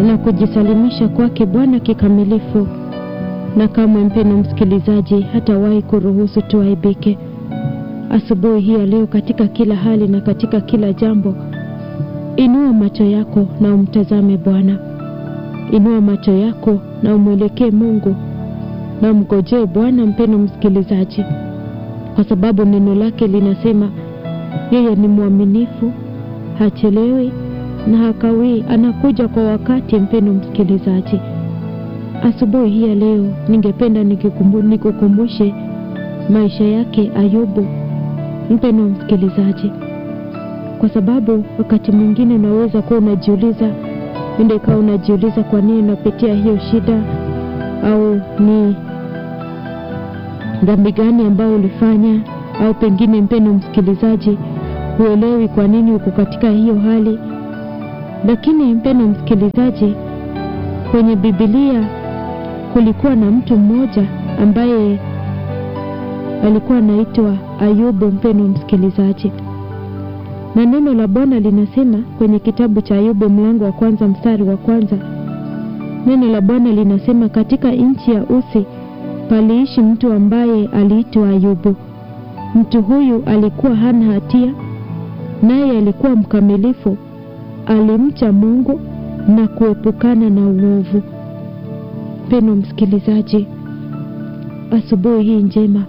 na kujisalimisha kwake Bwana kikamilifu, na kamwe mpeno msikilizaji hatawahi kuruhusu tuaibike. Asubuhi hii ya leo, katika kila hali na katika kila jambo, inua macho yako na umtazame Bwana. Inua macho yako na umwelekee Mungu na umgojee Bwana, mpeno msikilizaji, kwa sababu neno lake linasema yeye ni mwaminifu, hachelewi na hakawii, anakuja kwa wakati. Mpendo msikilizaji, asubuhi hii ya leo ningependa nikukumbushe maisha yake Ayubu, mpendo msikilizaji, kwa sababu wakati mwingine unaweza kuwa unajiuliza, ende ikawa unajiuliza kwa nini unapitia hiyo shida, au ni dhambi gani ambayo ulifanya, au pengine mpendo msikilizaji, huelewi kwa nini uko katika hiyo hali lakini mpendo msikilizaji, kwenye Biblia kulikuwa na mtu mmoja ambaye alikuwa anaitwa Ayubu, mpendo msikilizaji, na neno la Bwana linasema kwenye kitabu cha Ayubu mlango wa kwanza mstari wa kwanza, neno la Bwana linasema katika nchi ya Usi paliishi mtu ambaye aliitwa Ayubu. Mtu huyu alikuwa hana hatia, naye alikuwa mkamilifu alimcha Mungu na kuepukana na uovu. Mpendwa msikilizaji, asubuhi hii njema,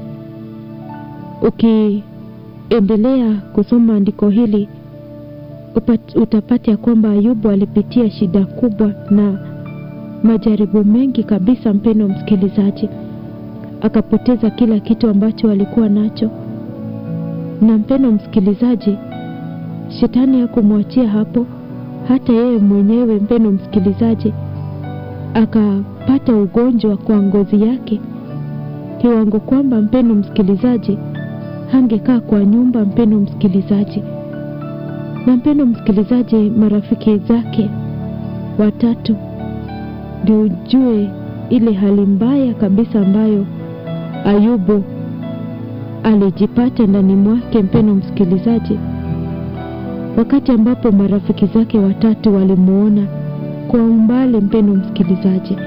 ukiendelea kusoma andiko hili utapata ya kwamba Ayubu alipitia shida kubwa na majaribu mengi kabisa. Mpendwa msikilizaji, akapoteza kila kitu ambacho alikuwa nacho, na mpendwa msikilizaji Shetani hakumwachia hapo, hata yeye mwenyewe mpendo msikilizaji, akapata ugonjwa kwa ngozi yake, kiwango kwamba mpendo msikilizaji, hangekaa kwa nyumba, mpendo msikilizaji. Na mpendo msikilizaji, marafiki zake watatu ndio ujue ile hali mbaya kabisa ambayo Ayubu alijipata ndani mwake, mpendo msikilizaji wakati ambapo marafiki zake watatu walimuona kwa umbali, mpendo msikilizaji,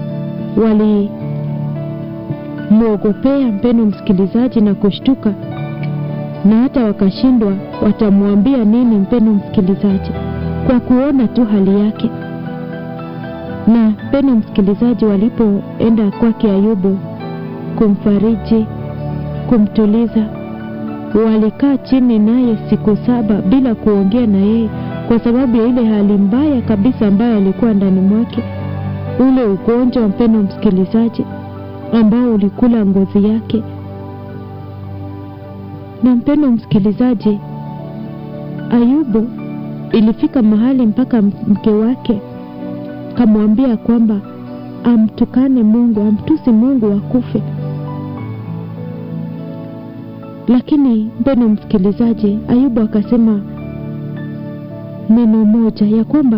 walimwogopea mpendo msikilizaji na kushtuka, na hata wakashindwa watamwambia nini, mpendo msikilizaji, kwa kuona tu hali yake. Na mpendo msikilizaji, walipoenda kwake Ayubu kumfariji, kumtuliza walikaa chini naye siku saba bila kuongea na yeye, kwa sababu ya ile hali mbaya kabisa ambayo alikuwa ndani mwake, ule ugonjwa mpendo msikilizaji, ambao ulikula ngozi yake. Na mpendo msikilizaji, Ayubu ilifika mahali mpaka mke wake kamwambia kwamba amtukane Mungu, amtusi Mungu akufe lakini mpendo msikilizaji, Ayubu akasema neno moja ya kwamba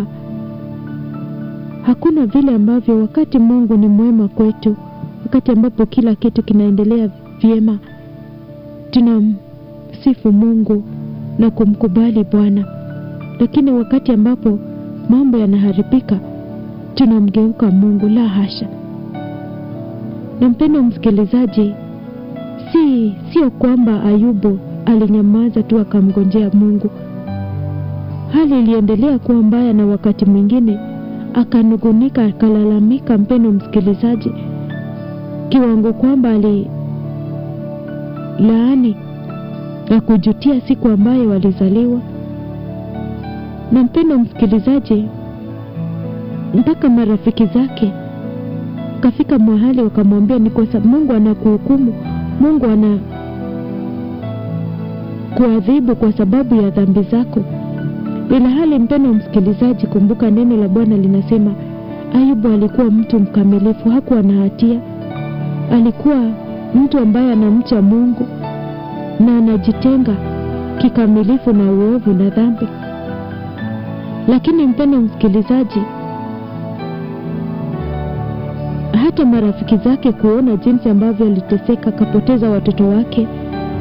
hakuna vile ambavyo wakati Mungu ni mwema kwetu, wakati ambapo kila kitu kinaendelea vyema, tunamsifu Mungu na kumkubali Bwana, lakini wakati ambapo mambo yanaharibika, tunamgeuka Mungu. La hasha! Na mpendo msikilizaji Si sio kwamba Ayubu alinyamaza tu akamgonjea Mungu. Hali iliendelea kuwa mbaya, na wakati mwingine akanugunika, akalalamika, mpendo msikilizaji, kiwango kwamba alilaani na kujutia siku ambayo walizaliwa. Na mpendo msikilizaji, mpaka marafiki zake kafika mahali wakamwambia, ni kwa sababu Mungu anakuhukumu Mungu ana kuadhibu kwa sababu ya dhambi zako. Bila hali, mpendo msikilizaji, kumbuka neno la Bwana linasema Ayubu alikuwa mtu mkamilifu, hakuwa na hatia. Alikuwa mtu ambaye anamcha Mungu na anajitenga kikamilifu na uovu na dhambi. Lakini mpendo msikilizaji, hata marafiki zake kuona jinsi ambavyo aliteseka, akapoteza watoto wake,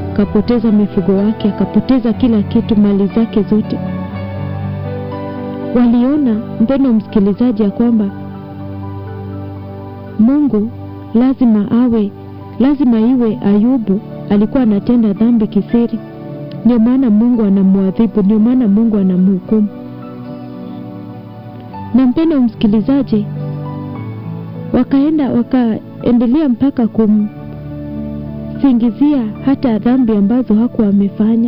akapoteza mifugo wake, akapoteza kila kitu, mali zake zote, waliona, mpendo msikilizaji, ya kwamba Mungu lazima awe, lazima iwe Ayubu alikuwa anatenda dhambi kisiri, ndio maana Mungu anamwadhibu, ndio maana Mungu anamhukumu. Na mpendo msikilizaji, wakaenda wakaendelea mpaka kumsingizia hata dhambi ambazo hakuwa amefanya,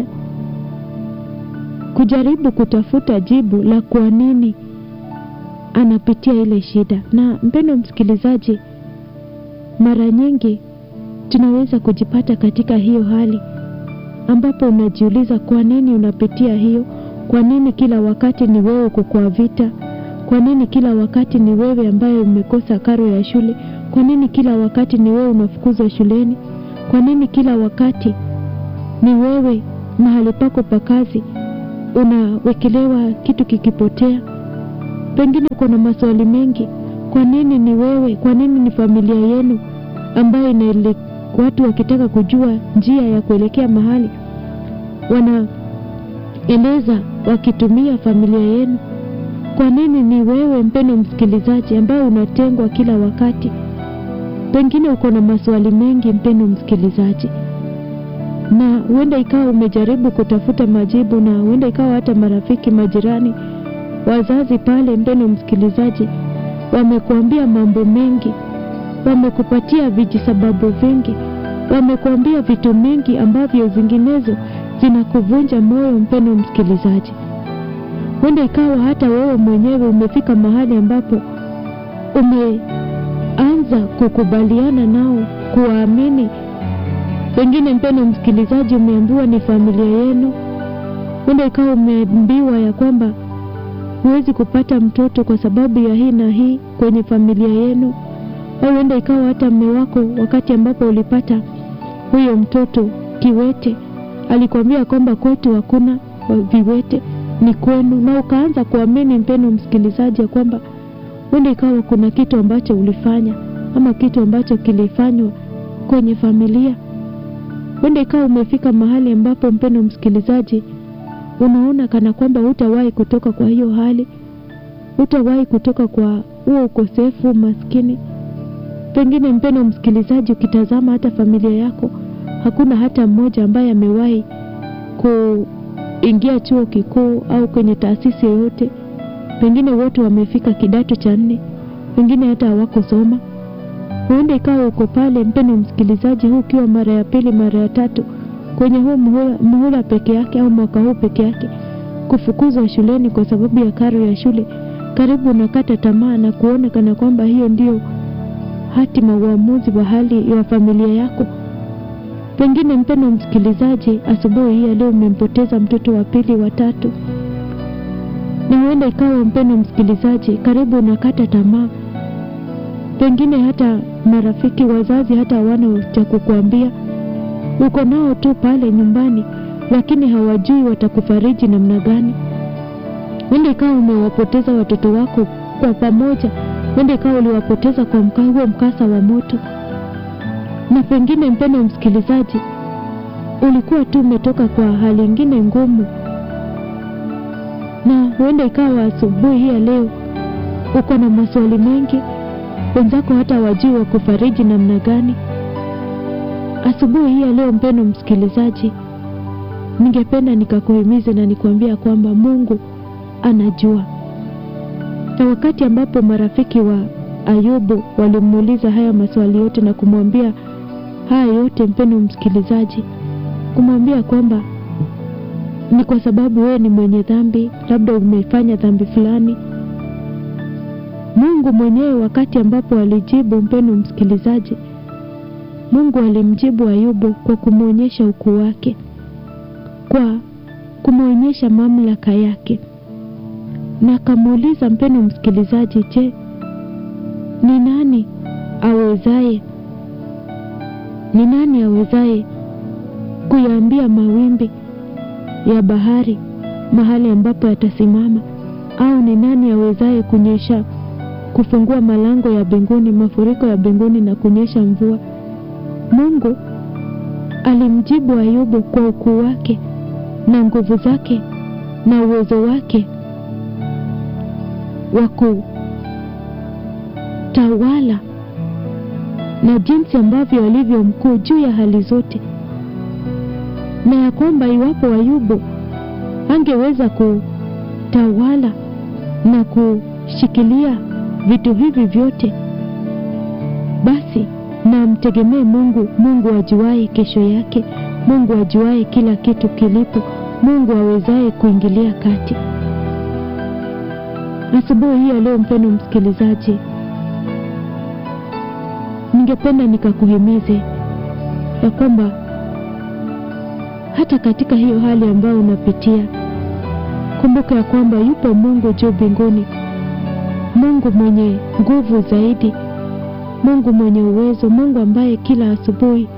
kujaribu kutafuta jibu la kwa nini anapitia ile shida. Na mpendo msikilizaji, mara nyingi tunaweza kujipata katika hiyo hali ambapo unajiuliza kwa nini unapitia hiyo, kwa nini kila wakati ni wewe uko kwa vita kwa nini kila wakati ni wewe ambaye umekosa karo ya shule? Kwa nini kila wakati ni wewe unafukuzwa shuleni? Kwa nini kila wakati ni wewe mahali pako pa kazi unawekelewa kitu kikipotea? Pengine uko na maswali mengi. Kwa nini ni wewe? Kwa nini ni familia yenu ambayo inaele, watu wakitaka kujua njia ya kuelekea mahali wanaeleza wakitumia familia yenu kwa nini ni wewe mpendo msikilizaji ambaye unatengwa kila wakati? Pengine uko na maswali mengi mpendo msikilizaji, na huenda ikawa umejaribu kutafuta majibu, na huenda ikawa hata marafiki, majirani, wazazi pale, mpendo msikilizaji, wamekuambia mambo mengi, wamekupatia vijisababu vingi, wamekuambia vitu mingi ambavyo zinginezo zinakuvunja moyo mpendo msikilizaji huenda ikawa hata wewe mwenyewe umefika mahali ambapo umeanza kukubaliana nao, kuwaamini. Pengine mpendo msikilizaji, umeambiwa ni familia yenu. Huenda ikawa umeambiwa ya kwamba huwezi kupata mtoto kwa sababu ya hii na hii kwenye familia yenu, au huenda ikawa hata mme wako wakati ambapo ulipata huyo mtoto kiwete alikwambia kwamba kwetu hakuna viwete ni kwenu, na ukaanza kuamini mpendo msikilizaji, ya kwamba huenda ikawa kuna kitu ambacho ulifanya ama kitu ambacho kilifanywa kwenye familia. Huenda ikawa umefika mahali ambapo mpendo msikilizaji, unaona kana kwamba hutawahi kutoka kwa hiyo hali, hutawahi kutoka kwa huo ukosefu, maskini. Pengine mpendo msikilizaji, ukitazama hata familia yako, hakuna hata mmoja ambaye amewahi ku ingia chuo kikuu au kwenye taasisi yoyote. Pengine wote wamefika kidato cha nne, wengine hata hawakusoma. Huenda ikawa uko pale, mpendo msikilizaji, huu ukiwa mara ya pili, mara ya tatu kwenye huu muhula, muhula peke yake au mwaka huu peke yake, kufukuzwa shuleni kwa sababu ya karo ya shule. Karibu unakata tamaa na kuona kana kwamba hiyo ndio hatima, uamuzi wa hali ya familia yako. Pengine mpendo msikilizaji, asubuhi hii leo umempoteza mtoto wa pili, wa tatu, na huenda ikawa mpendo msikilizaji, karibu unakata tamaa. Pengine hata marafiki, wazazi hata hawana cha kukuambia, uko nao tu pale nyumbani, lakini hawajui watakufariji namna gani. Huenda ikawa umewapoteza watoto wako kwa pamoja, huenda ikawa uliwapoteza kwa mka, huo mkasa wa moto na pengine mpendo msikilizaji, ulikuwa tu umetoka kwa hali ingine ngumu, na huenda ikawa asubuhi hii ya leo uko na maswali mengi, wenzako hata wajui wa kufariji namna gani. Asubuhi hii ya leo, mpendo msikilizaji, ningependa nikakuhimize na nikuambia kwamba Mungu anajua, na wakati ambapo marafiki wa Ayubu walimuuliza haya maswali yote na kumwambia haya yote, mpendo msikilizaji, kumwambia kwamba ni kwa sababu wewe ni mwenye dhambi, labda umefanya dhambi fulani. Mungu mwenyewe wakati ambapo alijibu, mpendo msikilizaji, Mungu alimjibu Ayubu kwa kumwonyesha ukuu wake, kwa kumwonyesha mamlaka yake, na akamuuliza mpendo msikilizaji, je, ni nani awezaye ni nani awezaye kuyaambia mawimbi ya bahari mahali ambapo yatasimama? Au ni nani awezaye kunyesha kufungua malango ya mbinguni, mafuriko ya mbinguni na kunyesha mvua? Mungu alimjibu Ayubu kwa ukuu wake na nguvu zake na uwezo wake, wa kutawala na jinsi ambavyo alivyo mkuu juu ya hali zote, na ya kwamba iwapo Ayubu angeweza kutawala na kushikilia vitu hivi vyote, basi na mtegemee Mungu, Mungu ajuaye kesho yake, Mungu ajuaye kila kitu kilipo, Mungu awezaye kuingilia kati. Asubuhi hii ya leo, mpendo msikilizaji, ningependa nikakuhimize ya kwamba hata katika hiyo hali ambayo unapitia, kumbuka ya kwamba yupo Mungu juu mbinguni, Mungu mwenye nguvu zaidi, Mungu mwenye uwezo, Mungu ambaye kila asubuhi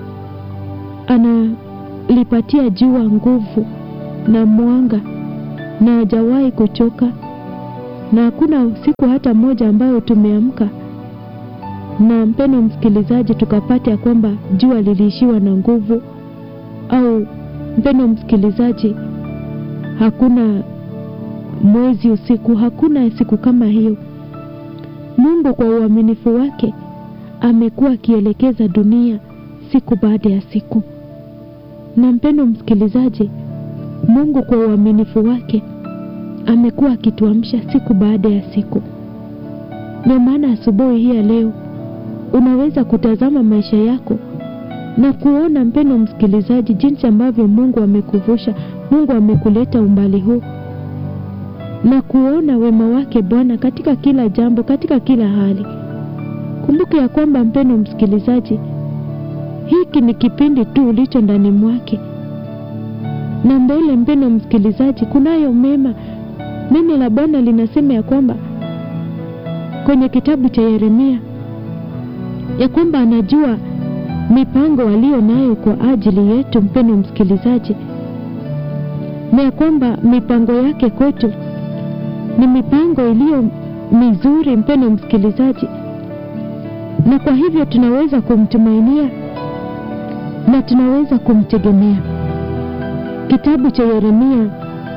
analipatia jua nguvu na mwanga na hajawahi kuchoka, na hakuna siku hata moja ambayo tumeamka na mpendo msikilizaji, tukapata ya kwamba jua liliishiwa na nguvu, au mpendo msikilizaji, hakuna mwezi usiku, hakuna siku kama hiyo. Mungu kwa uaminifu wake amekuwa akielekeza dunia siku baada ya siku, na mpendo msikilizaji, Mungu kwa uaminifu wake amekuwa akituamsha siku baada ya siku. Ndio maana asubuhi hii ya leo unaweza kutazama maisha yako na kuona mpendo msikilizaji, jinsi ambavyo Mungu amekuvusha, Mungu amekuleta umbali huu, na kuona wema wake Bwana katika kila jambo, katika kila hali. Kumbuka ya kwamba mpendo msikilizaji, hiki ni kipindi tu ulicho ndani mwake, na mbele, mpendo msikilizaji, kunayo mema. Neno la Bwana linasema ya kwamba kwenye kitabu cha Yeremia ya kwamba anajua mipango aliyo nayo kwa ajili yetu, mpendo msikilizaji, na ya kwamba mipango yake kwetu ni mipango iliyo mizuri, mpendo msikilizaji, na kwa hivyo tunaweza kumtumainia na tunaweza kumtegemea. Kitabu cha Yeremia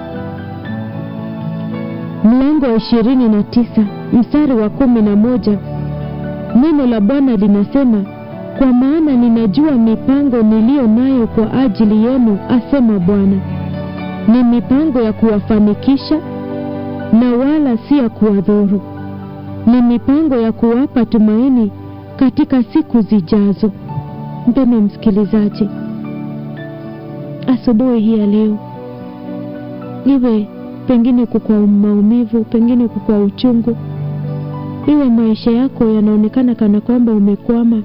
mlango wa ishirini na tisa mstari wa kumi na moja Neno la Bwana linasema, kwa maana ninajua mipango niliyo nayo kwa ajili yenu, asema Bwana, ni mipango ya kuwafanikisha na wala si ya kuwadhuru, ni mipango ya kuwapa tumaini katika siku zijazo. Mpendwa msikilizaji, asubuhi hii ya leo, iwe pengine kukwa maumivu, pengine kukwa uchungu iwe maisha yako yanaonekana kana kwamba umekwama,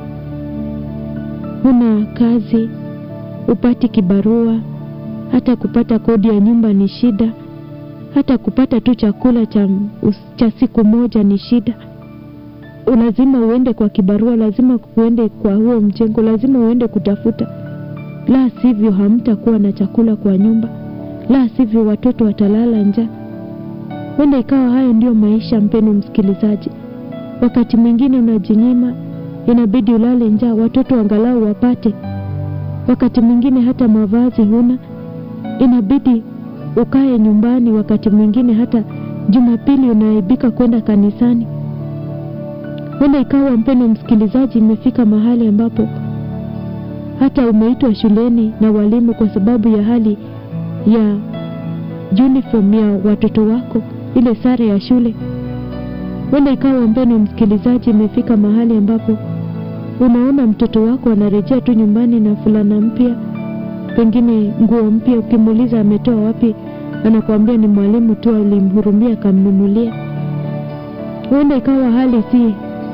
huna kazi, upati kibarua, hata kupata kodi ya nyumba ni shida, hata kupata tu chakula cha, cha siku moja ni shida. Lazima uende kwa kibarua, lazima uende kwa huo mjengo, lazima uende kutafuta, la sivyo hamtakuwa na chakula kwa nyumba, la sivyo watoto watalala njaa. Huenda ikawa hayo ndiyo maisha, mpendo msikilizaji. Wakati mwingine unajinyima, inabidi ulale njaa, watoto angalau wapate. Wakati mwingine hata mavazi huna, inabidi ukae nyumbani. Wakati mwingine hata Jumapili unaaibika kwenda kanisani. Huenda ikawa, mpendo msikilizaji, imefika mahali ambapo hata umeitwa shuleni na walimu kwa sababu ya hali ya uniform ya watoto wako ile sare ya shule. Huenda ikawa mpendwa msikilizaji, imefika mahali ambapo unaona mtoto wako anarejea tu nyumbani na fulana mpya, pengine nguo mpya. Ukimuuliza ametoa wapi, anakuambia ni mwalimu tu alimhurumia akamnunulia. Huenda ikawa hali si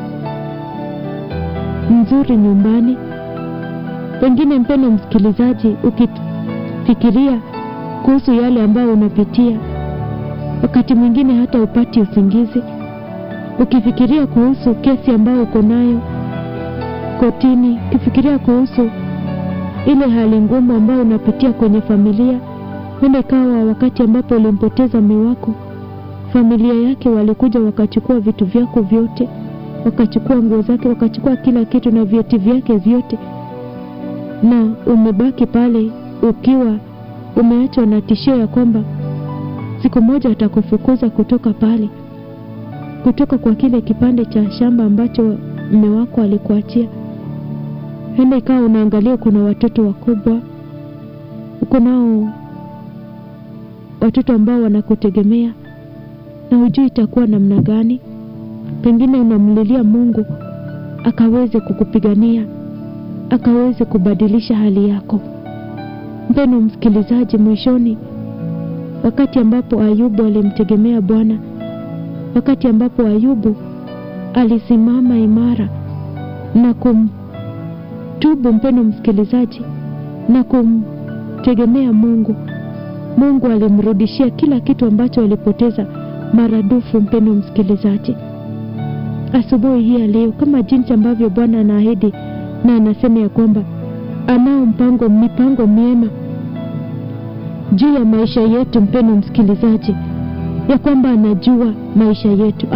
nzuri nyumbani. Pengine mpendwa msikilizaji, ukifikiria kuhusu yale ambayo unapitia wakati mwingine hata upati usingizi, ukifikiria kuhusu kesi ambayo uko nayo kotini, ukifikiria kuhusu ile hali ngumu ambayo unapitia kwenye familia. Huenda ikawa wakati ambapo ulimpoteza mume wako, familia yake walikuja wakachukua vitu vyako vyote, wakachukua nguo zake, wakachukua kila kitu na vyeti vyake vyote, na umebaki pale ukiwa umeachwa na tishio ya kwamba siku moja atakufukuza kutoka pale. kutoka kwa kile kipande cha shamba ambacho mme wako alikuachia. Huenda ikawa unaangalia, kuna watoto wakubwa, uko nao watoto ambao wanakutegemea na hujui itakuwa namna gani. Pengine unamlilia Mungu akaweze kukupigania, akaweze kubadilisha hali yako. Mpendwa msikilizaji, mwishoni, wakati ambapo Ayubu alimtegemea Bwana, wakati ambapo Ayubu alisimama imara na kumtubu, mpendwa msikilizaji, na kumtegemea Mungu, Mungu alimrudishia kila kitu ambacho alipoteza maradufu. Mpendwa msikilizaji, asubuhi hii ya leo, kama jinsi ambavyo Bwana anaahidi na anasema ya kwamba anao mpango mipango miema juu ya maisha yetu, mpendwa msikilizaji, ya kwamba anajua maisha yetu